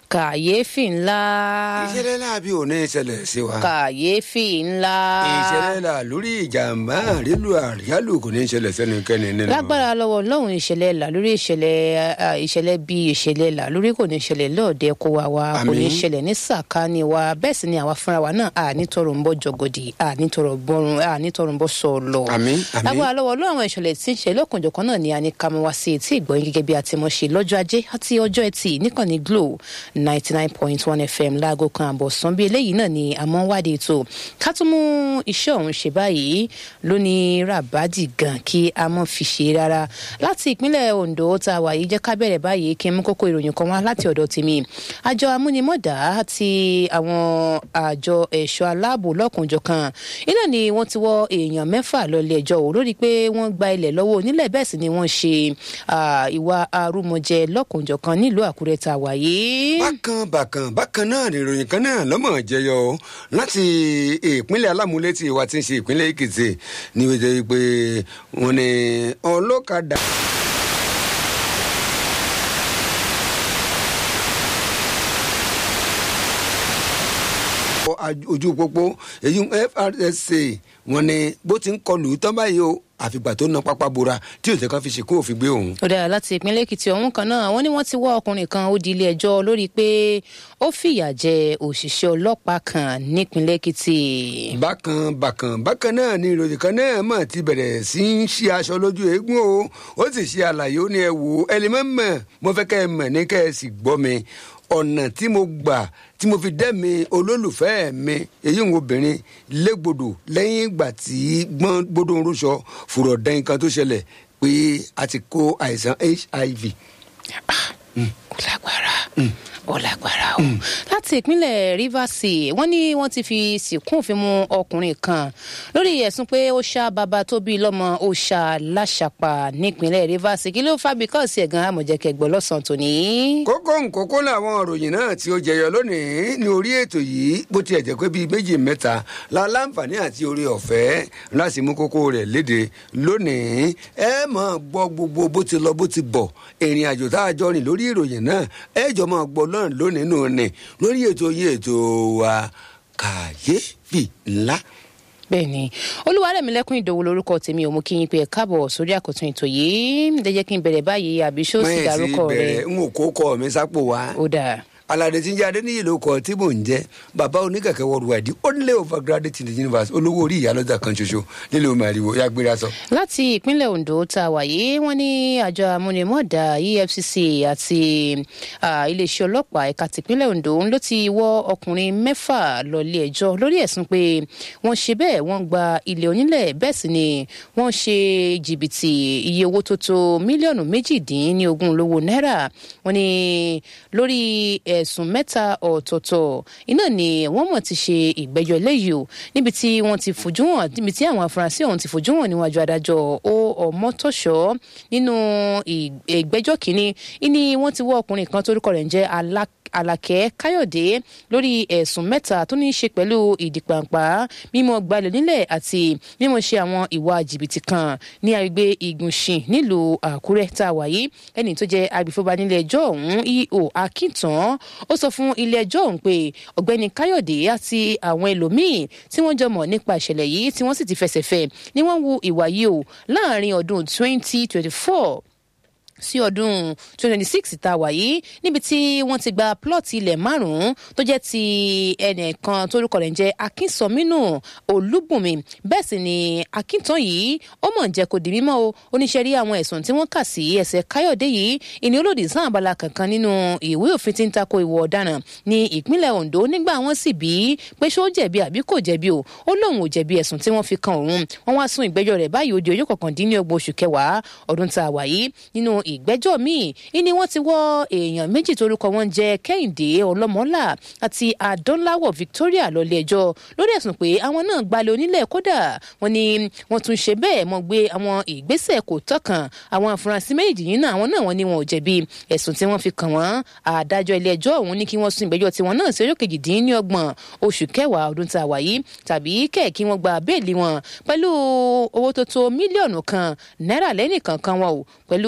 kàyéfì ńlá ìṣẹ̀lẹ̀ láàbí ò ní ìṣẹ̀lẹ̀ sí wa. kàyéfì ńlá ìṣẹ̀lẹ̀ là lórí ìjàmbá àrílù àríyálù kò ní ìṣẹ̀lẹ̀ sẹ́nikẹ́ni nínú. lágbára lọ́wọ́ ọlọ́run ìṣẹ̀lẹ̀ là lórí ìṣẹ̀lẹ̀ à, ìṣẹ̀lẹ̀ bí ìṣẹ̀lẹ̀ là lórí kò ní ìṣẹ̀lẹ̀ lọ́ọ̀dẹ kó wa wa kò ní Àmín. ìṣẹ̀lẹ̀ ní sàkáání wa bẹ́ẹ̀ sì ni àwa fúnra wa náà à nítorò ń bọ́ jọgọdì à nítorò bọ́run à nítorò ń bọ́ sọ̀lọ̀ Àmín, àmín. lágbára lọ́wọ́ ọlọ́run àwọn ìṣẹ̀lẹ̀ tí ń ṣe lọ́kànjọ̀kan náà ni a ní ká mú wá sí etí ìgbọ̀nyìn gẹ́gẹ́ bí a ti mọ̀ ṣe lọ́jọ́ ajé àti ọjọ́ ẹtì níkànnì glo ninety nine point one fm láago kan àbọ̀ sàn bí eléyìí náà ni a mọ̀ ń wádìí ètò ká tún mú iṣẹ́ ọ̀hún ṣe báyìí lónìí ràbádì gan kí a mọ̀ fi ṣe rárá láti ìpínlẹ̀ ondo tá a wà yìí jẹ́ ká bẹ̀rẹ̀ báyìí kí n mú kókó ìròyìn kan wá láti ọ̀dọ̀ tèmi àjọ amúnimọ̀dá àti àwọn àjọ ẹ̀ṣọ́ aláàbò lọ́kùnjọ̀kan iná ni wọ́n ti wọ́ èèyàn mẹ́fà lọ́lé ẹjọ́ wò lórí pé wọ́n gba ilẹ̀ lọ́wọ́ onílẹ̀ bẹ́ẹ̀ sì ni wọ́n ṣe ah, ìwà arúmọjẹ lọ́kùnjọ̀kan nílùú àkúrẹ́ tá a wà yìí. bákan bákan bákan náà ni ìròyìn kan náà lọ́mọ jẹyọ o láti ìpínlẹ̀ alámúlétì wa ti ń ṣe ìpínlẹ̀ èkìtì ní wọ́n jẹ́ pé wọ́n ní ọlọ́kadà. ojú pópó èyí FRSA wọ́n ní bó ti ń kọlù tán báyìí o àfìgbà tó na pápá bora tí òtẹ́ kan fi ṣèkú òfin gbé òun. ó dára láti ìpínlẹ̀ èkìtì ọ̀hún kan náà wọ́n ní wọ́n ti wọ́ ọkùnrin kan ó di ilé ẹjọ́ lórí pé ó fìyà jẹ òṣìṣẹ́ ọlọ́pàá kan nípínlẹ̀ èkìtì. bákan bákan bákan náà ni ìròyìn kan náà mọ̀ ti bẹ̀rẹ̀ sí í ṣe aṣọ lójú eégún o ó sì ṣe àlàyé ó ní ẹ wò ó ẹni mọ̀ mọ̀ mo fẹ́ kẹ́ ẹ mọ̀ ní kẹ́ ẹ sì gbọ́ mi ọ̀nà tí mo gbà tí mo fi dẹ́mi olólùfẹ́ mi èyí ń obìnrin légbodò lẹ́yìn ìgbà tí gbọ́n gbódò ń rúṣọ fùrọ̀ dẹ́yìn kan tó ṣẹlẹ̀ pé a ti kó àìsàn hiv. ó lágbára ó lágbára o. láti ìpínlẹ̀ rivers wọ́n ní wọ́n ti fi sìnkún òfin mú ọkùnrin kan lórí ẹ̀sùn pé ó ṣá bàbá tó bí lọ́mọ ó ṣá láṣàpá nípínlẹ̀ rivers kí ló fà bí kọ́ọ̀sì ẹ̀gán àmọ̀jẹ̀kẹ̀ gbọ́ lọ́sàn-án tòní. kókó nkókó làwọn òròyìn náà tí ó jẹyọ lónìí ní orí ètò yìí bó tiẹ̀ jẹ́ pé bíi méjì mẹ́ta la láǹfààní àti orí ọ̀fẹ́ láti mú kókó rẹ̀ léde lónìí ẹ máa gbọ́ gbogbo bó ti lọ bó ti bọ̀ ìrìn àjò tá a jọ rìn lórí ìròyìn náà ẹ jọ máa gbọ́ náà lónìí nù ní lórí ètò yìí ètò wa kàyéfì ńlá bẹ́ẹ̀ni olúwarẹ̀mílẹ́kùn ìdòwò lórúkọ tèmi ò mú kí yín pé ẹ káàbọ̀ sórí àkótún ètò yìí ẹ jẹ́ kí n bẹ̀rẹ̀ báyìí àbí ṣó sì dárúkọ rẹ̀ bẹ̀rẹ̀ n ò kó kọ́ mi sápò wá ó dáa. alade tí ń jẹ adéníyì ló kọ tí mò ń jẹ bàbá oníkẹkẹ worldwide only overgraduate in the universe olówó orí ìyálọ́jà kan ṣoṣo nílẹ̀ omi àríwó ya gbéra sọ. láti ìpínlẹ̀ ondo tá a wà yìí wọ́n ní àjọ amúnimọ̀dà efcc àti ah, iléeṣẹ́ ọlọ́pàá ẹ̀ka tìpínlẹ̀ ondo ló ti wọ́ ọkùnrin mẹ́fà lọ́lé ẹjọ́ lórí ẹ̀sùn pé wọ́n ṣe bẹ́ẹ̀ wọ́n gba ilẹ̀ onílẹ̀ bẹ́ẹ̀ sì ni wọ́n ṣe jìbìtì iye owó tó tó mílíọ̀nù méjìdínlógún lówó náírà wọ́n ní lórí ẹ̀sùn mẹ́ta ọ̀tọ̀ọ̀tọ̀ iná ni wọ́n mọ̀ ti ṣe ìgbẹ́jọ́ eléyìí o níbi tí wọ́n ti fojú hàn níbi tí àwọn afurasí ọ̀hún ti fojú hàn níwájú adájọ́ ó ọmọtọ́ṣọ́ nínú ì- ìgbẹ́jọ́ kínní ìní wọ́n ti wọ́ ọkùnrin kan torúkọ rẹ̀ ń jẹ́ alák alakẹ káyọ̀dé lórí ẹ̀sùn mẹ́ta tó ní í ṣe pẹ̀lú ìdìpàǹpá mímọ́ gbalẹ̀ nílẹ̀ àti mímọ́ ṣe àwọn ìwà jìbìtì kan ní agbègbè ìgùnṣìn nílùú àkúrẹ́ tá a wà yìí ẹni tó jẹ́ agbèfọ́ba nílé ẹjọ́ ọ̀hún eo akíntan ó sọ fún ilé ẹjọ́ ọ̀hún pé ọ̀gbẹ́ni káyọ̀dé àti àwọn ẹlòmíín tí wọ́n jọ mọ̀ nípa ìṣẹ̀lẹ̀ yìí tí wọ́n sì ti fẹsẹ̀ fẹ́ ni wọ́n wu ìwà yìí o láàrin ọdún twenty twenty four sí ọdún twenty twenty six tá a wà yìí níbi tí wọ́n ti gba plọ́ọ̀tì ilẹ̀ márùn-ún tó jẹ́ ti ẹnìkan tórúkọ rẹ̀ ń jẹ́ akínsọ̀mínú olúbùnmi bẹ́ẹ̀ sì ni akíntàn yìí ó mọ̀ ń jẹ́ kó di mímọ́ o oníṣẹ́ rí àwọn ẹ̀sùn tí wọ́n kà sí ẹsẹ̀ káyọ̀dé yìí ìní olòdì sáà abala kankan nínú ìwé òfin tí ń tako ìwọ ọ̀daràn ní ìpínlẹ̀ ondo nígbà wọ́n sì bí pé ṣó jẹ̀bi àbí kò jẹ̀bi o ó lóun ò jẹ̀bi ẹ̀sùn tí wọ́n fi kan òun wọ́n wá sún ìgbẹ́jọ́ rẹ̀ báyìí ó di ọjọ́ kọkàndínlọ́gbọ̀n oṣù kẹwàá ọdún tá a wà yìí nínú ìgbẹ́jọ́ míì ìní wọ́n ti wọ́ èèyàn méjì torúkọ wọn jẹ́ kẹ́hìndé ọlọ́mọlá àti adọ́láwọ̀ victoria lọ́lé ẹjọ́ lórí ẹ̀sùn pé àwọn náà gbalẹ̀ onílẹ̀ kódà wọ́n ní wọ́n tún ṣe bẹ́ẹ̀ mọ́ gbé àwọn ìgbésẹ̀ kò tọ́kàn àwọn afurasí méjì yìí náà àwọn náà wọ́n ní wọn ò jẹ̀bi ẹ̀sùn tí wọ́n fi kàn wọ́n adájọ́ ilé ẹjọ́ ọ̀hún ní kí wọ́n sún ìgbẹ́jọ́ tiwọn náà sí ọjọ́ kejìdínlọ́gbọ̀n oṣù kẹwàá ọdún tá a wà yìí tàbí kẹ̀ kí wọ́n gba béèlì wọn pẹ̀lú owó tó tó mílíọ̀nù kan náírà lẹ́nìkankan wọn o pẹ̀lú òní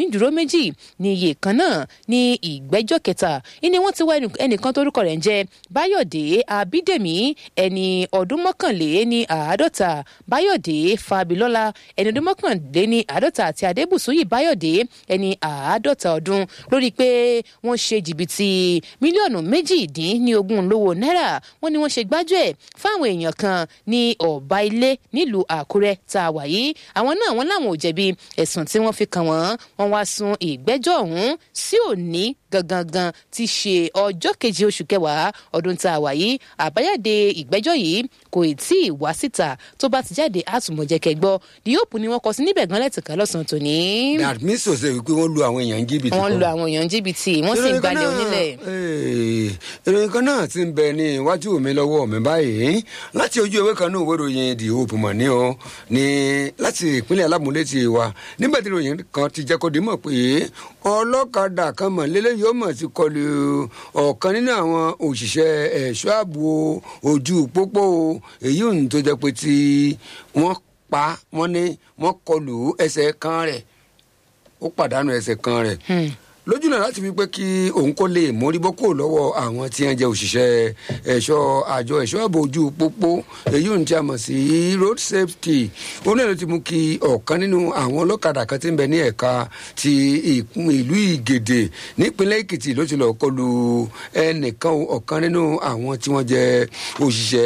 onídùúró méjì ní iye kan náà ní ìgbẹ́jọ́ kẹta ìní wọ́n ti wá ẹnìkan tórúkọ rẹ̀ ń jẹ́ báyọ̀dé abídèmí ẹni ọdún mọ́kànlé ní àádọ́ta báyọ̀dé fàbílọ́lá ẹni ọdún mọ́kànlé ní àádọ́ta àti adébùsúyì báyọ̀dé ẹni àádọ́ta ọdún lórí pé wọ́n ṣe jìbìtì mílíọ̀nù méjì-dín ní ogún lówó náírà wọ́n ní wọ́n ṣe gbájú ẹ̀ fáwọn èèyàn kan ní ọ̀bá ilé nílùú àkúrẹ́ tá a wà yìí àwọn náà wọ́n láwọn ò jẹ̀bi ẹ̀sùn tí wọ́n fi kàn wọ́n wọ́n wá sún ìgbẹ́jọ́ ọ̀hún sí òní gangan ti ṣe ọjọ́ keje oṣù kẹwàá ọdún tá a wà yìí àbájáde ìgbẹ́jọ́ yìí kò tí ì wá síta tó bá ti jáde àtúmọ̀jẹ̀kẹ́ gbọ́ díòpù ni wọ́n kọ sí níbẹ̀ gan lẹ́tìká lọ́sàn-án tòní. that means to say wípé wọ́n lu àwọn èèyàn jìbìtì wọ́n lu àwọn èèyàn jìbìtì wọ́n sì gbalẹ̀ onílẹ̀. ìròyìn kan náà ti ń bẹ ní iwájú mi lọ́wọ́ mi báyìí láti ojú ewé kan náà ìwé ìròyìn the hope mọ̀ ní o ní láti ìpínlẹ̀ alámúlétì wa nígbà tí ìròyìn kan ti jẹ́ kó di mọ̀ pé ọlọ́kadà kan mọ̀ lélẹ́ yóò mọ̀ ti kọlu ọ̀kan nínú àwọn òṣìṣẹ́ ẹ̀ṣọ́ ààbò ojú pópó èyí ò ní tó jẹ́ pé tí wọ́n pa wọ́n ní wọ́n kọlu ẹsẹ̀ kan rẹ̀ ó pàdánù ẹsẹ̀ kan rẹ̀ lójú náà láti fi pé kí òun kó lè mórí bọ́ kúrò lọ́wọ́ àwọn tí wọ́n jẹ́ òṣìṣẹ́ ẹ̀ṣọ́ àjọ ẹ̀ṣọ́ ààbò ojú pópó èyí ò ní tí a mọ̀ sí road safety òun náà ló ti mú kí ọ̀kan nínú àwọn ọlọ́kadà kan ti ń bẹ ní ẹ̀ka ti ìlú ìgèdè nípínlẹ̀ èkìtì ló ti lọ́ọ́ kọlu ẹnìkan ọ̀kan nínú àwọn tí wọ́n jẹ́ òṣìṣẹ́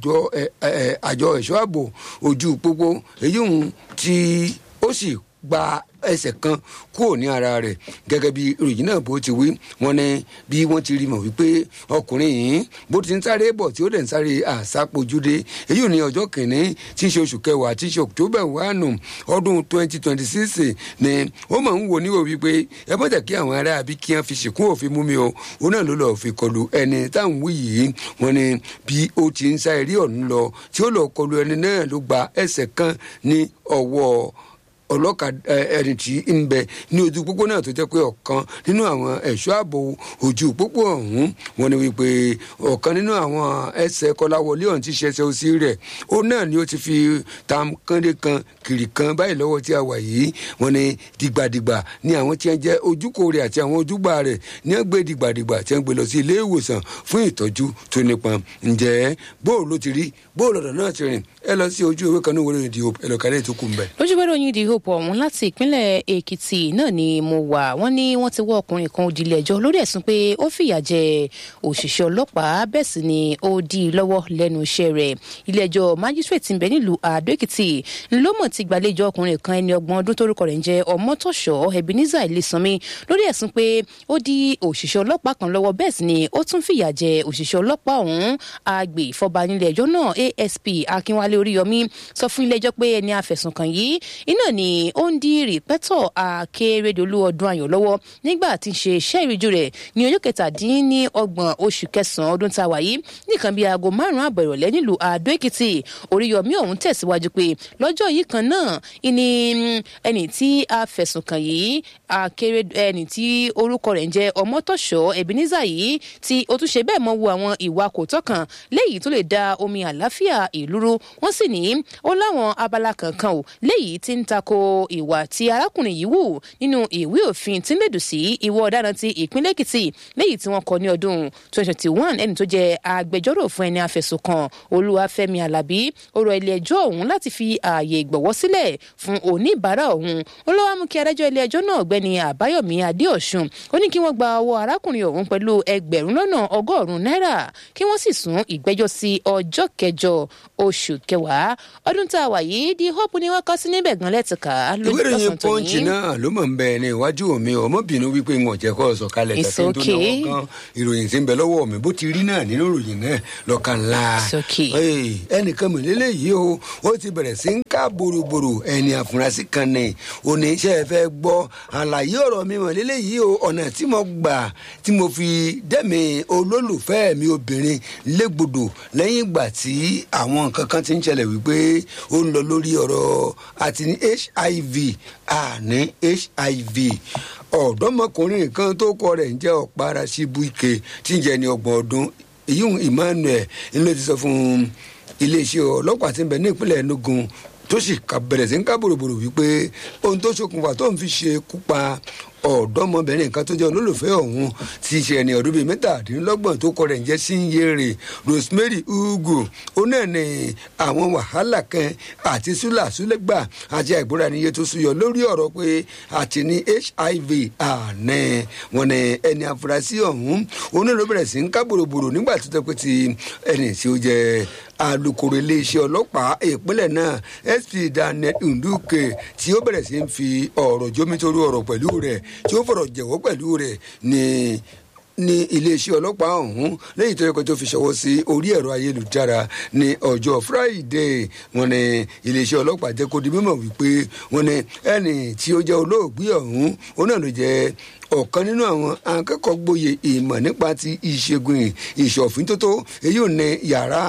àjọ ẹ̀ṣọ́ ààbò ojú pópó èyí ò ní tí ó sì gba ẹsẹ̀ kan kúrò ní ara rẹ̀ gẹ́gẹ́ bí ìròyìn náà bó ti wí wọ́n ní bí wọ́n ti rí mọ̀ wípé ọkùnrin yìí bó ti ń sáré bọ̀ tí ó dẹ̀ ń sáré àsápojúdé èyí ò ní ọjọ́ kìíní tí í ṣe oṣù kẹwàá tí í ṣe october one ọdún twenty twenty six ni ó mọ̀ ń wò níwò wípé ẹ bọ́ jẹ́ kí àwọn ará àbí kí wọ́n fi ṣìkún òfin mú mi o òun náà ló lọ́ọ́ fi kọlu ẹni táwọn wí yìí wọ́n ní bí ó ti ń sá eré ọ̀hún lọ tí ó lọ́ọ́ kọlu ẹni náà ló gba ẹsẹ̀ kan ní ọwọ́ ọlọ́kadà ẹni tí ń bẹ ní ojú pópó náà tó jẹ́ pé ọ̀kan nínú àwọn ẹ̀ṣọ́ ààbò ojú pópó ọ̀hún wọn ni wípé ọ̀kan nínú àwọn ẹsẹ̀ kọláwọlé ọ̀hún ti ṣẹṣẹ òsì rẹ̀ ó náà ni ó ti fi tam kánde kan kiri kan báyìí lọ́wọ́ tí a wà yìí wọn ni dìgbàdìgbà ni àwọn tí wọ́n jẹ́ ojúkò rẹ̀ àti àwọn ojúgbà rẹ̀ ní wọ́n gbé dìgbàdìgbà tí wọ́n gbé lọ sí ilé ìwòsàn fún ìtọ́jú tó nípọn ǹjẹ́ bóòlù ló ti rí bóòlù ọ̀dọ̀ náà ti rìn ẹ lọ sí ojú ìwé kan ní wọlé ìdí ẹ lọ kálẹ̀ tó kù ń bẹ̀. lójú wẹ́rẹ́ oyin ìdí hope ọ̀hún láti ìpínlẹ̀ èkìtì náà ni mo wà wọ́n ní wọ́n ti wọ́ ọkùnrin kan òdìlẹ̀ ẹjọ́ lórí ẹ̀sùn pé ó fìyà jẹ òṣìṣẹ́ ọlọ́pàá bẹ́ẹ̀ sì ni ó dí i lọ́wọ́ lẹ́nu iṣẹ́ rẹ̀ ilé ẹjọ́ májísrèètì ti ń bẹ nílùú àdó èkìtì ńlọmọ ti gbàlejò ọkùnrin kan ẹni ọgbọ̀n ọdún tórúkọ rẹ̀ ń jẹ́ ọmọtọ̀ṣọ́ ebenezer ilésanmi lórí ẹ̀sùn pé ó dí òṣìṣẹ́ ọlọ́pàá kan lọ́wọ́ bẹ́ẹ̀ sì ni ó tún fìyà jẹ òṣìṣẹ́ ọlọ́pàá ọ̀hún àgbè ìfọba nílé ẹjọ́ náà asp akínwálé oríyọmí sọ fún ilé ẹjọ́ pé ẹni afẹ̀sùnkàn yìí iná ni ó ń dí rìpẹ́tọ̀ akérèdọ́lù ọdún ayọ̀ lọ́wọ́ nígbà tí ń ṣe iṣẹ́ ìrìjú rẹ̀ ní ọjọ́ kẹtàdínní ọgbọ̀n oṣù kẹsàn-án ọdún tá a wà yìí nìkan bíi aago márùn-ún àbọ̀ ìrọ̀lẹ́ nílùú àdó èkìtì oríyọmí ọ̀hún tẹ̀síwájú pé lọ́jọ́ yìí kan náà ìní ẹni tí afẹ̀sùnkàn yìí akérè ẹni tí orúkọ rẹ̀ ń jẹ́ ọmọtọ̀ṣọ́ ebenezer yìí tí ó tún ṣe bẹ́ẹ̀ mọ́ wo àwọn ìwà kò tọ́kàn léyìí tó lè da omi àláfíà ìlú rú wọ́n sì ní ó láwọn abala kankan ò léyìí tí ń tako ìwà tí arákùnrin yìí wù nínú ìwé òfin tí ń lèdù sí ìwọ ọ̀daràn ti ìpínlẹ̀ èkìtì léyìí tí wọ́n kọ ní ọdún 2021 ẹni tó jẹ́ agbẹjọ́rò fún ẹni afẹ̀sùnkàn olúwàfẹ́mi alábí ó rọ ilé ẹjọ́ ọ̀hún láti fi ààyè ìgbọ̀wọ́ sílẹ̀ fún oníbàárà ọ̀hún ó lọ́wọ́ mú kí adájọ́ ilé ẹjọ́ náà ọ̀gbẹ́ni àbáyọ̀mí adéọ̀sùn ó ní kí wọ́n gba ọwọ́ arákùnrin ọ̀hún pẹ̀lú ẹgbẹ̀rún lọ́nà ọgọ́rùn-ún náírà kí wọ́n sì sún ìgbẹ́jọ́ sí ọjọ́ kẹjọ oṣù kẹwàá ọdún tá a wà yìí di hope ni wọ́n kọ sí níbẹ̀ gan lẹ́tìká lójú ìwé ìròyìn ọ̀sán tó pọ́ǹchì ní. náà ló mọ̀ ń bẹ ní iwájú mi ọmọbìnrin wípé wọn jẹ́ kó sọ kalẹ̀ It's tàbí tó náwó okay. kan ìròyìn tí ń bẹ lọ́wọ́ mi bó ti rí náà nínú ìròyìn náà lọ́ka ńlá. It's okay. Hey, ẹnìkan mọ̀ lélẹ́yìí o ó ti bẹ̀rẹ̀ sí ń ká boroboro ẹni àfúrásì kan ní oníṣẹ́ fẹ́ gbọ́ àlàyé ọ̀rọ̀ mi mọ̀ lélẹ́yìí o ọ̀nà tí mo gbà tí mo fi dẹ́mi olólùfẹ́ mi obìnrin légbodò lẹ́yìn ìgbà tí àwọn nǹkan kan ti ń ṣẹlẹ̀ wípé ó ń lọ lórí ọ̀rọ̀ àti ní hiv àní hiv ọ̀dọ́mọkùnrin kan tó kọ rẹ̀ ń jẹ́ ọ̀pára síbúike tí ń jẹ́ ní ọgbọ̀n ọdún èyí emmanuel ló ti sọ fún iléeṣẹ́ ọlọ́pàá tí ń bẹ ní ìpínlẹ̀ enugu tó sì bẹ̀rẹ̀ sí ń ká bòròbòrò wípé ohun tó ṣokùnfà tó ń fi ṣe kú pa ọ̀dọ́mọbìnrin kan tó jẹ́ olólùfẹ́ ọ̀hún ti ṣe ẹni ọdún bíi mẹ́tàdínlọ́gbọ̀n tó kọ rẹ̀ ń jẹ́ sínyèrè rosemary ugu ó náà ní àwọn wàhálà kan àti súlàsúlẹ̀gbà àti àìgbóra níye tó súyọ lórí ọ̀rọ̀ pé àti ní hiv àná wọn ní ẹni afurasí ọ̀hún onílò bẹ̀rẹ̀ sí ń ká bòròbòrò nígbà tó tẹ́ pé ti ẹni tí ó jẹ́ alūkkóró iléeṣẹ́ ọlọ́pàá ìpínlẹ̀ náà sp daniel nduke tí ó bẹ̀rẹ̀ sí ń fi ọ̀rọ̀ jómitorí ọ̀rọ̀ pẹ̀lú rẹ̀ tí ó fọ̀rọ̀ jẹ̀wọ́ pẹ̀lú rẹ̀ ní ní iléeṣẹ́ ọlọ́pàá ọ̀hún lẹ́yìn tó yẹ kó tó fi ṣọwọ́ sí orí ẹ̀rọ ayélujára ní ọjọ́ friday wọn ní iléeṣẹ́ ọlọ́pàá jẹ́ kó di mímọ̀ wípé wọn ní ẹni tí ó jẹ́ olóògbé ọ̀hún ó náà ló jẹ́ ọ̀kan nínú àwọn akẹ́kọ̀ọ́ gboyè ìmọ̀ nípa ti ìṣègùn ìṣọ̀fin tótó èyí ò ní yàrá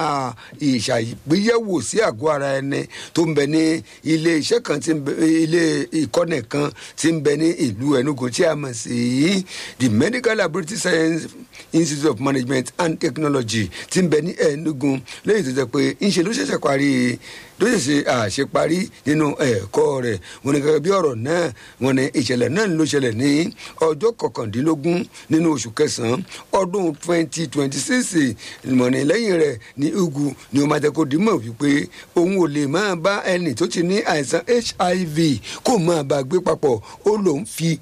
ìṣàgbéyẹ̀wò sí àgọ́ ara ẹni tó ń bẹ ní ilé iṣẹ́ kan tí ń bẹ ilé ìkọ́nẹ̀ kan tí ń bẹ ní ìlú Enugu tí a mọ̀ sí the medical laboratory science institute of management and technology tí ń bẹ ní Enugu lẹ́yìn tó jẹ́ pé ńṣe ló ṣẹ̀ṣẹ̀ parí ló sì ṣe àṣeparí nínú ẹ̀kọ́ rẹ̀ wọn ni gẹ́gẹ́ bí ọ̀rọ̀ náà wọn ni ìṣẹ̀lẹ̀ náà ló ṣẹlẹ̀ ní ọjọ́ kọkàndínlógún nínú oṣù kẹsàn-án ọdún twenty twenty six ìmọ̀ni lẹ́yìn rẹ̀ ní ugu ni ó máa jẹ́ kó dìímọ̀ wípé òun ò lè máa bá ẹni tó ti ní àìsàn hiv kó máa bá gbé papọ̀ ó lòun fi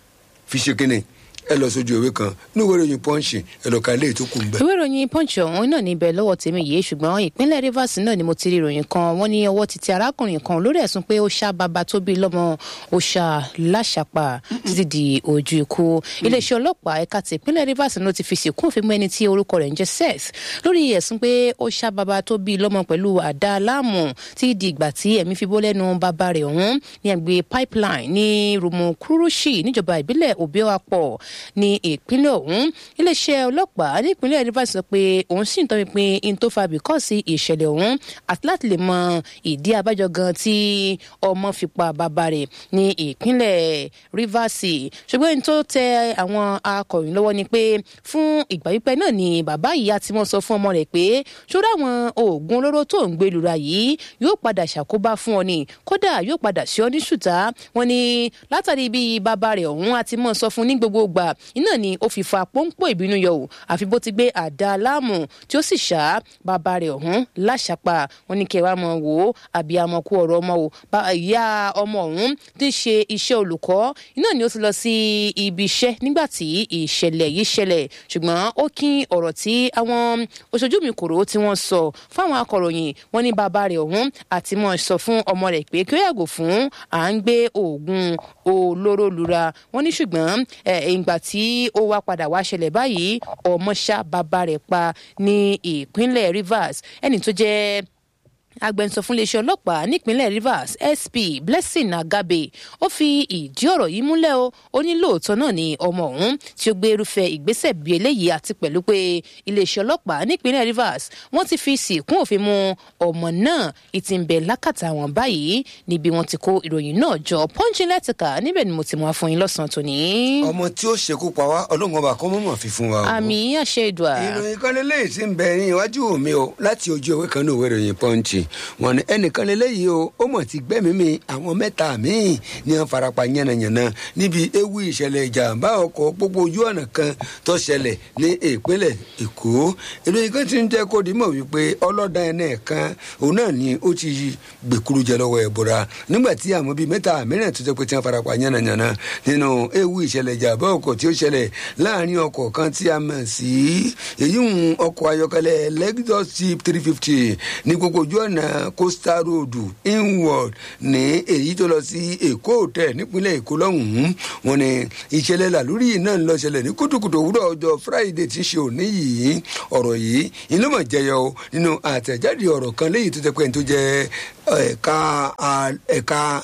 fi ṣe kínní ẹ lọ sójú ìwé kan ní ìwé ìròyìn pọ́ǹsì ẹ lọ ka ilé ìtókù ń bẹ. ìwé ìròyìn pọ́ǹsì ọ̀hún náà níbẹ̀ lọ́wọ́ tèmi yìí ṣùgbọ́n ìpínlẹ̀ rivers náà ni mo ti rí ìròyìn kan wọ́n ní ọwọ́ ti tẹ arákùnrin kan lórí ẹ̀sùn pé ó ṣá bàbá tó bí lọ́mọ ó ṣá láṣàpà títí di ojú ikú iléeṣẹ́ ọlọ́pàá ẹ̀ka ti ìpínlẹ̀ rivers ló ti fi sìnkú òfin mú ẹni tí orúkọ rẹ̀ ń jẹ́ seth lórí ẹ̀sùn pé ó ṣá bàbá tó bí lọ́mọ pẹ̀lú àdá láàmú tí di ìgbà tí ẹ̀mí fi bọ́ lẹ́nu bàbá rẹ̀ ọ̀hún ní ẹgbẹ́ pipeline ní rumukurushi níjọba ìbílẹ̀ òbíọ́apọ̀ ní ìpínlẹ̀ ìpínlẹ̀ ọ̀hún iléeṣẹ́ ọlọ́pàá nípínlẹ̀ rivers sọ pé òun sì ń tọpinpin in tó fa bìkọ́sì ìṣẹ̀lẹ̀ ọ̀hún àti láti lè mọ ìdí abájọ gan tí ọmọ fi pa bàbá rẹ̀ ní ìpínlẹ̀ rivers ṣùgbọ́n in tó tẹ àwọn akọ̀ròyìn lọ́wọ́ ni pé fún ìgbà pípẹ́ náà ni bàbá yìí á ti mọ́ sọ fún ọmọ rẹ̀ pé ṣọ́ra àwọn oògùn olóró tó ń gbé lura yìí yóò padà ṣàkóbá fún ọ ni kódà yóò padà sí ọ ní ṣùtá wọn ni látàrí bí bàbá rẹ̀ ọ̀hún á ti mọ́ sọ fún ní gbogbo gbà iná ni ó fi fa pọ́npọ́ ìbínú yọ ò àfi bó ti gbé àdá láàmú tí ó sì ṣá bàbá rẹ̀ ọ̀hún láṣàpá wọn ní kẹwàá mọ̀ wò ó àbí amọ̀ kú ọ̀rọ̀ ọmọ o ìyá ọmọ ọ̀hún ti ṣe iṣẹ́ olùkọ́ iná ni ó ti lọ sí ibi iṣẹ́ nígbà tí ìṣẹ̀lẹ̀ yìí ṣẹlẹ̀ ṣùgbọ́n ó kín ọ̀rọ̀ tí àwọn oṣojú mi kòrò tí wọ́n sọ fáwọn akọ̀ròyìn wọn ní bàbá rẹ̀ ọ̀hún àti mọ̀ sọ fún ọmọ rẹ̀ pé kí ó yàgò fún à ń gbé oògùn olóró lura wọn ní ṣùgbọ́n ìgbà tí ó wá padà wá ṣẹlẹ̀ báyìí ọmọ ṣá bàbá rẹ̀ pa ní ìpínlẹ̀ rivers ẹni tó jẹ́ agbẹnusọ fún iléeṣẹ́ ọlọ́pàá nípínlẹ̀ rivers sp blessing agabe ó fi ìdí ọ̀rọ̀ yìí múlẹ̀ o ó ní lóòótọ́ náà ni ọmọ ọ̀hún tí ó gbé irúfẹ́ ìgbésẹ̀ bí eléyìí àti pẹ̀lú pé iléeṣẹ́ ọlọ́pàá nípínlẹ̀ rivers wọ́n ti fi sìnkún òfin mu ọmọ náà ìtì ń bẹ lákàtà wọn báyìí níbi wọ́n ti kó ìròyìn náà jọ pọ́ńchì lẹ́tìkà níbẹ̀ ni mo ti mú wá fún yín lọ́sàn-án tòní. ọmọ tí ó ṣekú pa wá ọlọ́run ọba kọ́ mọ̀mọ́ fi fún wa. àmì àṣẹ ìdùà. ìròyìn kan lélẹ́yìí ti ń bẹ ní iwájú mi o láti ojú ewé kan ní òwe ìròyìn pọ́ńchì wọn ni ẹnìkan lélẹyìí o ó mọ̀ ti gbẹ́mí mi àwọn mẹ́ta míì ní wọn farapa yánnayànna níbi ewu ìṣẹ̀lẹ̀ ìjàmbá ọkọ̀ pópó ojú ọ̀nà kan tó ṣẹlẹ̀ ní ìpínlẹ̀ èkó ìròyìn kan ti ń jẹ́ kó dimọ̀ wípé ọlọ́dà ẹ̀nà kan òun náà ni ó ti gbèkúrú jẹ lọ́wọ́ ẹ̀bùra nígbà tí àwọn bíi mẹ́ta mìíràn tó jẹ́ pé tí wọ́n farapa yánnayànna nínú ewu ìṣẹ̀lẹ̀ ìjàmbá ọkọ̀ tí ó ṣẹlẹ̀ láàrin ọkọ̀ kan tí a mọ̀ sí èyí ń ọkọ̀ ayọ́kẹ́lẹ́ lexus jeep three fifty ní gbogbo ojú ọ̀nà coastal road inward ní èyí tó lọ sí èkó hotel nípínlẹ̀ èkó lọ́hùn-ún wọn ni ìṣẹ̀lẹ̀ làlórí náà ń lọ ṣẹlẹ̀ ní kùtùkùtù òwúrọ̀ ọjọ́ friday tí ń ṣe òní yìí ọ̀rọ̀ yìí inú mọ̀ jẹyọ nínú àtẹ̀jáde ọ̀rọ̀ kan léyìí tó jẹ́ pé tó jẹ́ ẹ̀ka ẹ̀ka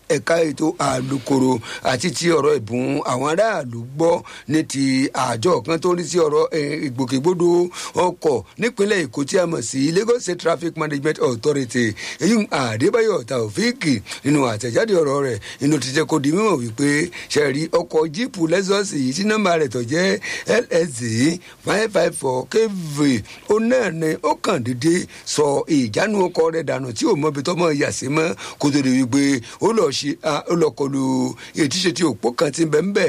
ẹ̀ka ètò àlùkòrò àti ti ọ̀rọ̀ ìbùn àwọn aráàlú gbọ́ ní ti àjọ kan tó ń rí sí ọ̀rọ̀ ìgbòkègbodò ọkọ̀ nípínlẹ̀ èkó tí a mọ̀ sí lagos state traffic management authority èyí àdébáyọ̀ taofíìkì nínú àtẹ̀jáde ọ̀rọ̀ rẹ̀ inú ti jẹ́ kó di mímọ̀ wípé ṣẹ̀rí ọkọ̀ jíìpù lexus yìí tí nọ́mbà rẹ̀ tó jẹ́ lsd five five four kv ó náà ní ó kàn déédéé sọ ìjánu ọkọ̀ rẹ̀ dànù tí ò mọbi tọ́mọ yà sí mọ́ kó tó di wípé ó lọ ṣe ó lọ kọlu ètíṣe tí òpó kan ti bẹ̀ ń bẹ̀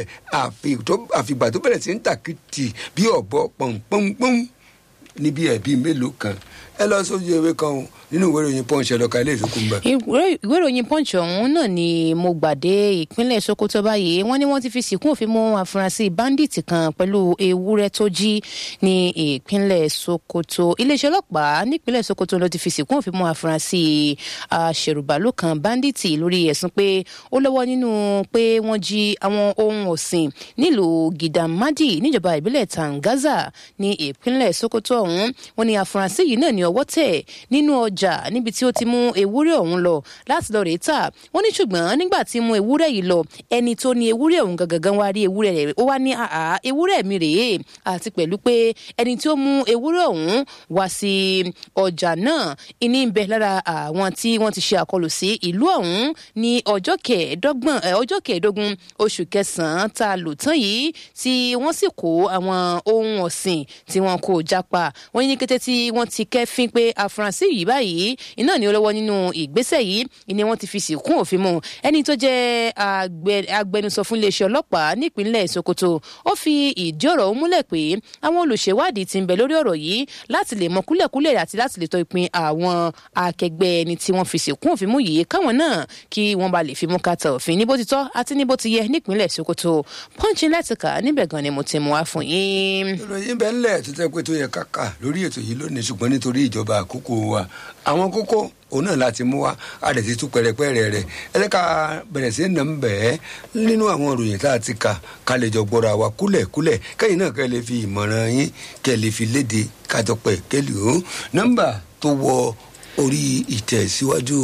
àfìgbà tó bẹ̀rẹ̀ sí ń tàkìtì bí ọ̀bọ pọ̀npọ̀npọ̀n níbi ẹ̀bí mélòó kan ẹ lọ sójú ewé kan o nínú ìwé ìròyìn punch ẹlọka ilé ìsókùn bẹ. ìwé ìròyìn punch ọ̀hún náà ni mo gbàdé ìpínlẹ̀ sokoto báyìí wọ́n ní wọ́n ti fi sìnkún òfin mú àfúrásì báńdíìtì kan pẹ̀lú ewúrẹ́ tó jí ní ìpínlẹ̀ sokoto iléeṣẹ́ ọlọ́pàá nípínlẹ̀ sokoto ló ti fi sìnkún òfin mú àfúrásì aṣèrùbálò kan báńdíìtì lórí ẹ̀sùn pé ó lọ́wọ́ nínú pé wọ́n jí àwọn ohun ọ̀sìn nílùú gidamadi níjọba ìbílẹ̀ tangaza ní ìpínlẹ̀ sokoto ọ̀hún wọ́n ní àfúrásì yìí náà ní ọwọ́ tẹ̀ nínú ọjà ọjà níbi tí ó ti mú ewúrẹ́ ọ̀hún lọ láti lọ rèé tà wọ́n ní ṣùgbọ́n nígbà tí mú ewúrẹ́ yìí lọ ẹni tó ní ewúrẹ́ ọ̀hún gangan wá rí ewúrẹ́ rẹ̀ ó wá ní àhá ewúrẹ́ mi rèé àti pẹ̀lú pé ẹni tí ó mú ewúrẹ́ ọ̀hún wá sí ọjà náà ìní ń bẹ lára àwọn tí wọ́n ti ṣe àkọlù sí ìlú ọ̀hún ní ọjọ́ kẹẹ̀ẹ́dọ́gbọ̀n ọjọ́ kẹẹ̀ẹ́dógún oṣù kẹsàn-án tá a lò tán yìí tí wọ́n sì kó àwọn ohun ọ̀sìn tí wọ́n kó jápa wọ́n ní kété tí wọ́n ti kẹ́fín pé àfúrásì yìí báyìí yìí iná ni ó lọ́wọ́ nínú ìgbésẹ̀ yìí ni wọ́n ti fi sìnkún òfin mu ẹni tó jẹ́ agbẹnusọ fún iléeṣẹ́ ọlọ́pàá nípínlẹ̀ sokoto ó fi ìdí ọ̀rọ̀ múlẹ̀ pé àwọn olùṣèwádìí ti ń bẹ lórí ọ̀rọ̀ yìí láti lè mọ kúlẹ̀kúlẹ̀ àti láti lè tọ́ ìpín àwọn akẹgbẹ́ ẹni tí wọ́n fi sìnkún òfin mú yìí káwọn náà kí wọ́n bá lè fi mú kàtà òfin ní bó ti tọ́ àti ní bó ti yẹ nípínlẹ̀ sokoto pọ́ńchì lẹ́tìkà níbẹ̀ gan ni mo ti mú wá fún yín. ìròyìn bẹ́ẹ̀ ńlẹ̀ tó tẹ́ pé tó yẹ kàkà lórí ètò yìí lónìí ṣùgbọ́n nítorí ìjọba àkókò wa àwọn kókó òun náà láti mú wa a lè ti tú pẹrẹpẹrẹ rẹ ẹlẹ́ka bẹ̀rẹ̀ sí nà ń bẹ̀ ẹ́ nínú àwọn ìròyìn tá a ti kà ká lè jọ gbọ́ra wa kúlẹ̀kúlẹ̀ kẹ́yìn náà kẹ́ lè fi ìmọ̀ràn yín kẹ́ lè fi léde kájọ pẹ̀ kẹ́lì ó nọ́mbà tó wọ orí ìtẹ̀síwájú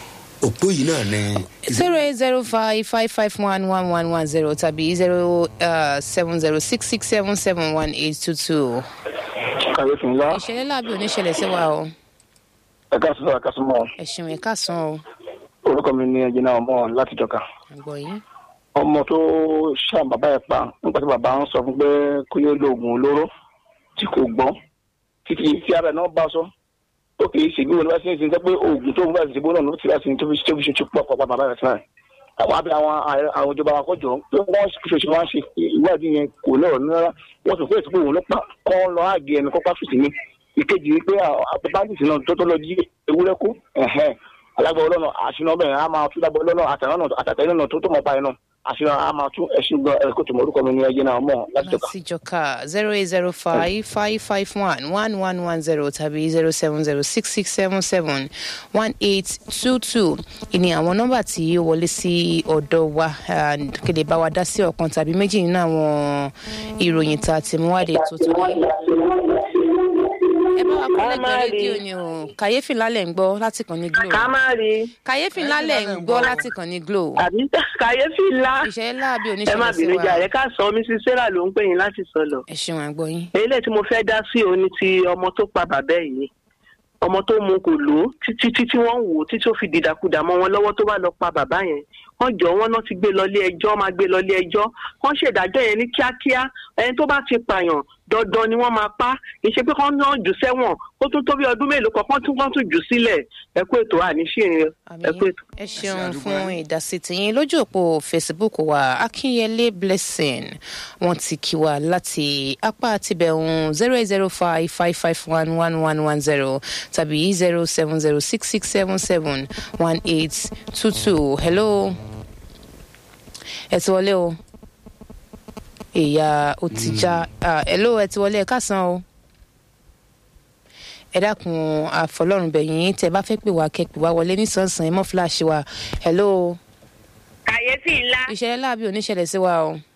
òpó yìí náà ni. zero eight zero five five five one one one one zero tàbí zero seven zero six six seven seven one eight two two. kàyéfì ńlá. ìṣẹ̀lẹ̀ láàbí oníṣẹ̀lẹ̀ sí wa o. ẹ ká sọ ẹ ká sọ mọ. ẹ̀sùn ẹ̀ ká san o. orúkọ mi ni ẹjìnà ọmọ láti jọka. àgbọ̀ yín. ọmọ tó ṣàn bàbá ẹ̀ pa nígbà tí bàbá ń sọ fún pé kó yóò lo oògùn olóró tí kò gbọ́ títí tí ara ẹ̀ náà bá sọ ó kì í ṣègbè wọn lọ́wọ́ sí ní sinmi pé oògùn tó ń bá ṣègbè náà ló ti láti tó fi tó fi ṣoṣo pọ̀ pọ̀ bàbá rẹ̀ sílẹ̀ àwọn abẹ àwọn àwọn ìjọba wa kọjọ pé wọ́n ṣoṣo wá ṣe ìwádìí yẹn kò lọ́rọ̀ rárá wọ́n sọ pé èsì pé òun ló pa kọ́ lọ́ àgé ẹni kọ́ pàṣẹ ní ìkejì ni pé bandits náà tó tó lọ jí ewúrẹ́ kú alágbó ọlọ́nà àṣìná bẹ́ẹ̀ á máa tún lágbó ọlọ́nà àtàtẹ̀yìn náà tó tó mọ̀ báyìí náà àṣìná á máa tún ẹ̀sìn gan ẹ̀kọ́ tó mọ̀ orúkọ mi ní ẹ̀jẹ̀ náà mọ̀ láti jọ̀ka. láti jọ̀ka zero eight zero five five five one one one one zero tàbí zero seven zero six six seven seven one eight two two ìní àwọn nọ́mbà tí ó wọlé sí ọ̀dọ̀ wa kéde bá wa dá sí ọ̀kan tàbí méjì nínú àwọn ìròyìn tá a ti mú wáde tó tó yìí ẹ bá wa kọ́ lẹ́gbẹ̀ẹ́ rédíò ni o kàyéfì lálẹ́ ń gbọ́ láti kàn ní glo. ká má rí. kàyéfì lálẹ́ ń gbọ́ láti kàn ní glo. àbí kàyéfì ńlá. ìṣẹ̀lẹ̀ láàbí ẹ má oníṣẹ̀lẹ̀ sí bínú wa. jàre ká sọ mrs sarah ló ń pè yín láti sọ lọ. ẹ ṣeun àgbọ̀ yín. eléyìí tí mo fẹ́ dá sí òun ni ti ọmọ tó pa bàbá ẹ̀ yìí ọmọ tó mu kò lò ó títí títí wọ́n ń wò ó títí ó fi dìdàkudà mọ́ wọn lọ́wọ́ tó bá lọ pa bàbá yẹn wọ́n jọ wọ́n náà ti gbé lọ ilé ẹjọ́ máa gbé lọ ilé ẹjọ́ wọ́n ṣèdájọ́ yẹn ní kíákíá ẹni tó bá ti pààyàn dandan ni wọ́n máa pa kì í ṣe pé kán náà jù sẹ́wọ̀n ó tún tó bí ọdún mélòó kan kán tún kán tún jù sílẹ̀ ẹ kú ètò àníṣe ẹ kú ètò. ẹ ṣeun fún ìdásí tiyín lójú òpó facebook wa akínyẹlé blessing wọn ti kí wa láti apá tibẹ̀hún zero eight zero five five five one one one one zero tàbí zero seven zero six six seven seven one eight two two hello ẹ ti wọlé o ìyá ó ti já ah, hello ẹ ti wọlé ẹ káàsán o ẹ dákun àfọlọ́run bẹ̀yìn tẹ bá fẹ́ pè wá kẹ́ pè wá wọlé nísànsán ẹ mọ́ fúláṣí wa hello kàyéfì ńlá ìṣẹ̀lẹ̀ láàbí oníṣẹ̀lẹ̀ sí wa o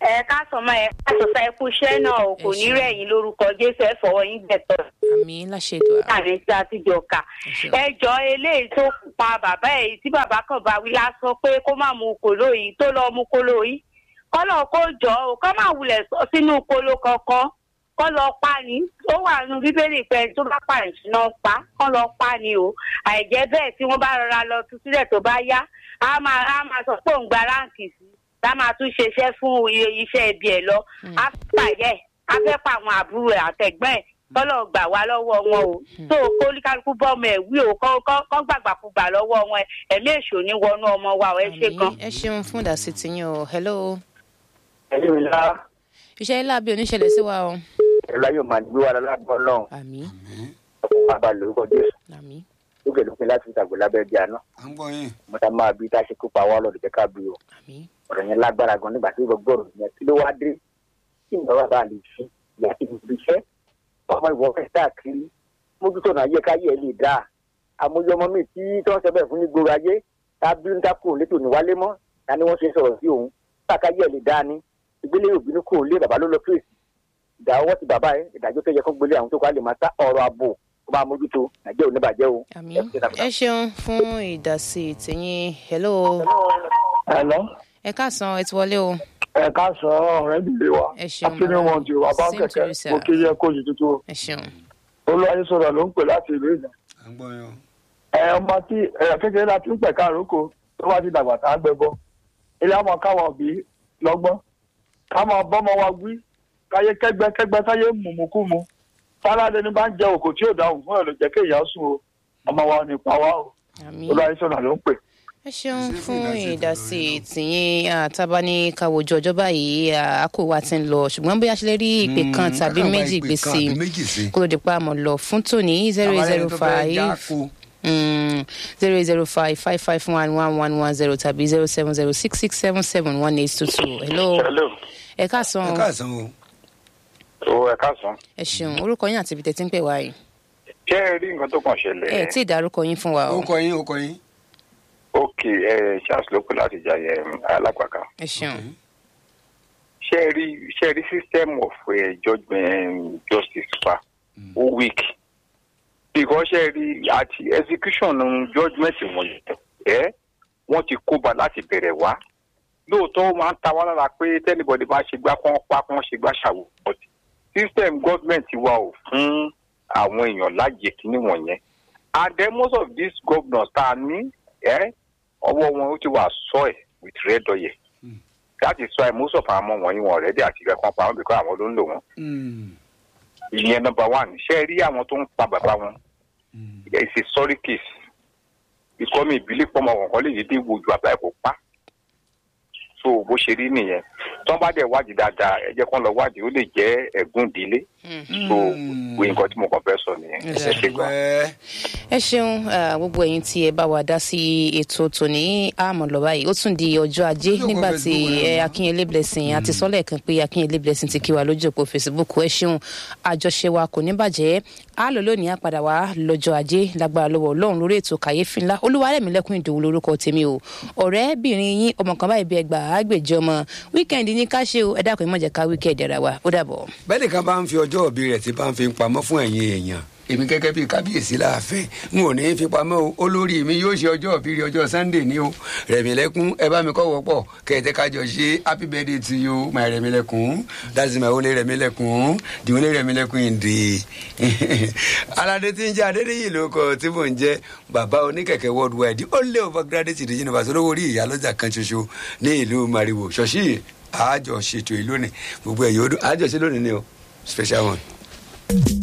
ẹ káàsán máa ẹ káàsán sa ẹkú iṣẹ́ náà o kò Ẹ ní ṣeun. rẹ̀yìn lórúkọ jésù ẹ fọwọ́ yín gbẹ̀tọ̀ àmì láṣẹ ètò àrà láàrin tí a ti jọ kà Ẹ ṣeun. ẹ jọ eléyìí tó pa bàbá ẹ tí bàbá kan bá wí lásán pé kó má mu kòló yìí tó lọ mu kòló yìí kọ́lọ̀ kó jọ o kọ́ máa wulẹ̀ sọ sínú kòló kankan kọ́ lọ pa ni ó wà nínú bíbélì pé ẹni tó bá pààyàn síná pa kọ́ lọ pa ni o àìjẹ́ bẹ́ẹ̀ tí wọ́n bá rọra lọ tú sílẹ̀ tó bá yá á máa á máa sọ pé òun gba ráǹkì sí tá a máa tún ṣeṣẹ́ fún iye iṣẹ́ ibi ẹ̀ lọ á pààyẹ́ á fẹ́ pa àwọn àbúrò ẹ̀ àtẹ̀gbọ́n ẹ̀ kọ́lọ̀ gbà wá lọ́wọ́ wọn o tó o kó kálukú bọ́ọ̀mù ẹ̀ wí o kọ́ kọ́ kọ́ gbàgbàkúgbà lọ́wọ́ wọn ẹ̀ ẹ̀mí èṣù ní wọnú ọmọ wa o ẹ ṣe gan. àmì ẹ ṣeun fún ìdásí tiyín o hello ẹ̀yin mi lá iṣẹ́ ilé àbí oníṣẹ̀lẹ̀ sí wa o ẹ̀rọ ayọ̀ máa gbé wa lágbọ́n náà àmì ọkùnrin bàbá lórúkọ jésù àmì lókè lópin láti ìtàgbọ́ lábẹ́ bí àná à ń gbọ́ yín. mo ta máa bí tá a ṣe kópa wá lọ́dún jẹ́ ká bí o àmì ọ̀rọ̀ yẹn lágbára gan nígbà tí ó gbọ́rọ̀ yẹn kí ló wá dé kí ìgbà bàbá lè fi ìyá tí mo fi ṣẹ́ ọmọ ìwọ fẹ́ káàkiri mójútó náà yẹ káyé ẹ lè dáa àmójú ọmọ mi tí tí wọ́n ṣe bẹ́ẹ̀ fún ní gbòòrò ayé tá a bí ń dákò létò ní wálé mọ́ ta ni wọ́n ṣe sọ̀rọ̀ sí òun káàkáyé ẹ lè dáa ni ìgbélé òbínú kò lé bàbá ló lọ fèsì ìdá ọwọ́ ti bàbá ẹ ìdájọ́ tó yẹ kó gbélé àwọn tó kọ́ á lè máa ta ọ̀rọ̀ ààbò kó máa mójútó nàìjẹ́ òní bàjẹ́ o. àmì Ẹ ṣe dáadáa. ẹ ṣeun fún ìdásí tiyín hello Hello. ẹ káàsán ẹ ti wọlé o ẹ ká sọ ọ̀rẹ́ ìdílé wa Ẹ ṣeun, akíní bàbá. wọn ti wà bá Same to kẹ̀kẹ́ you, sir. mo kí yẹ kó yìí tuntun ẹ ṣeun olúwayé sọ̀rọ̀ ló ń pè láti ìlú ìjà à ń gbọ́ yín o. ẹ ọmọ tí ẹ kékeré láti ń pẹ̀ka àrókò tó wá ti dàgbà tá a gbẹ bọ ilé ọmọ káwọn òbí lọ́gbọ́n káwọn bọ́mọ wa wí káyé kẹ́gbẹ́ kẹ́gbẹ́ táyé mùmùkúmu fáládé ní bá ń jẹ òkò tí ò dáhùn fún ẹ̀ ló jẹ́ kéèyàn sùn o ọmọ wa ò ní pa wá o àmì olúwayé sọ̀rọ̀ ló ń pè. ẹ ṣeun Ṣé fún fún ìdásí ìdásí tìyín àtàbá ní káwọjọ ọjọ́ báyìí àkó wa ti ń lọ ṣùgbọ́n bóyá ṣe lè rí ìpè kan Mm, tàbí kákan wá méjì ìpè gbé kan sí àbí méjì sí. kó ló di pa àmọ́ lọ fún tòní zero Àbálẹ̀ zero ẹni tó fẹ́ five jáko. zero zero five five five one one one one zero tàbí zero seven zero six six seven seven one eight two two hello hello ẹ káàsán ẹ káàsán o. o ẹ káàsán ẹ ṣeun orúkọ yín àti ibi tẹ́tí ń pè wá yìí ṣé ẹ rí nǹkan tó kàn ṣẹlẹ̀ ẹ tí ì dárúkọ yín fún wa o ó kọ yín ó kọ yín. ok ẹ charles ló pè láti jàyẹ alápàkà ẹ ṣeun ṣé ẹ rí ṣé ẹ rí system of uh, judgment justice fa ó weak because ṣé ẹ rí àti execution judgment wọ̀nyí ẹ wọ́n ti kóba láti bẹ̀rẹ̀ wá lóòótọ́ ó máa ń ta wá lára pé tẹ́nibọ̀dì máa ṣe gbá kán pa kán ṣe gbá ṣàwò but system government wa ò fún àwọn èèyàn láàyè kíní wọ̀nyẹn and then most of these governors tá a ní ẹ ọwọ́ wọn ó ti wà soil with red oil that is why most of àwọn ọmọ wọ̀nyí wọn rẹ́dí àti ìgbà kan pa wọn because àwọn ló ń lò wọ́n ìyẹn number one ṣé ẹ rí àwọn tó ń pa bàbá wọn it's a sorry case ikọ́ mi ìbílẹ̀ pọ́nmọ kọ̀ọ̀kan lè yé dé wojú àbá ẹ̀ kó pa so bó ṣe rí nìyẹn tí wọ́n bá dẹ̀ wádìí dáadáa ẹ jẹ́ kán lọ wádìí ó lè jẹ́ ẹ̀gún ìdílé so wo nǹkan tí mo kàn fẹ́ sọ nìyẹn ẹ ṣe gan. Wẹ́ẹ́. ẹ ṣeun ah, gbogbo ẹ̀yin tí ẹ bá wa dá sí ètò tòní àmọ́ lọ báyìí ó tún di ọjọ́ ajé Ojú òpó nígbà tí Facebook ẹ náà. akínyẹlé blessing àti sọlẹ kan pé akínyẹlé blessing ti kí wa lójú òpó facebook ẹ ṣeun àjọṣe wa kò ní bàjẹ́ á lọ lónìí á padà wá lọ́jọ́ ajé lágbára lọ́wọ́ Ọlọ́run lórí ètò kàyéfì ńlá olúwarẹ̀mílẹ́kùn ìdòwú lórúkọ tèmi o ọ̀rẹ́bìnrin yín ọmọ kan báyìí bí ẹgbà àgbèjọ ọmọ wíkẹ́ndì ní ká ṣe o ẹ dákun ẹ má jẹ́ ká wíkẹ́ndì ara wa ó dàbọ̀. bẹ́ẹ̀ nìkan bá ń fi ọjọ́ òbí rẹ̀ tí bá ń fi pamọ́ fún ẹ̀yin èèyàn èmi gẹ́gẹ́ bíi kábíyèsí láàfin n ò ní í fi pamọ́ o olórí mi yóò ṣe ọjọ́ òbí rẹ̀ ọjọ́ sunday ní o rẹ̀mílẹ́kún ẹ bá mi kọ́ wọ́pọ̀ kẹ̀tẹ́ kájọ ṣe happy birthday to you my rẹ̀mílẹ́kún that's my only rẹ̀mílẹ́kún the only rẹ̀mílẹ́kún in the aládé tí ń jẹ́ adédèyí ló kọ tí mò ń jẹ́ bàbá oníkẹ̀kẹ́ worldwide ó lé overgraduate ìdíjìnà bàtà olówó orí ìyálọ́jà kan ṣoṣo ní ìlú mariwo ṣọ̀ṣì àjọ ṣètò ìlú ni gbogbo ẹ̀yọ́ ọdún àjọ ṣe lónìí ni o special one.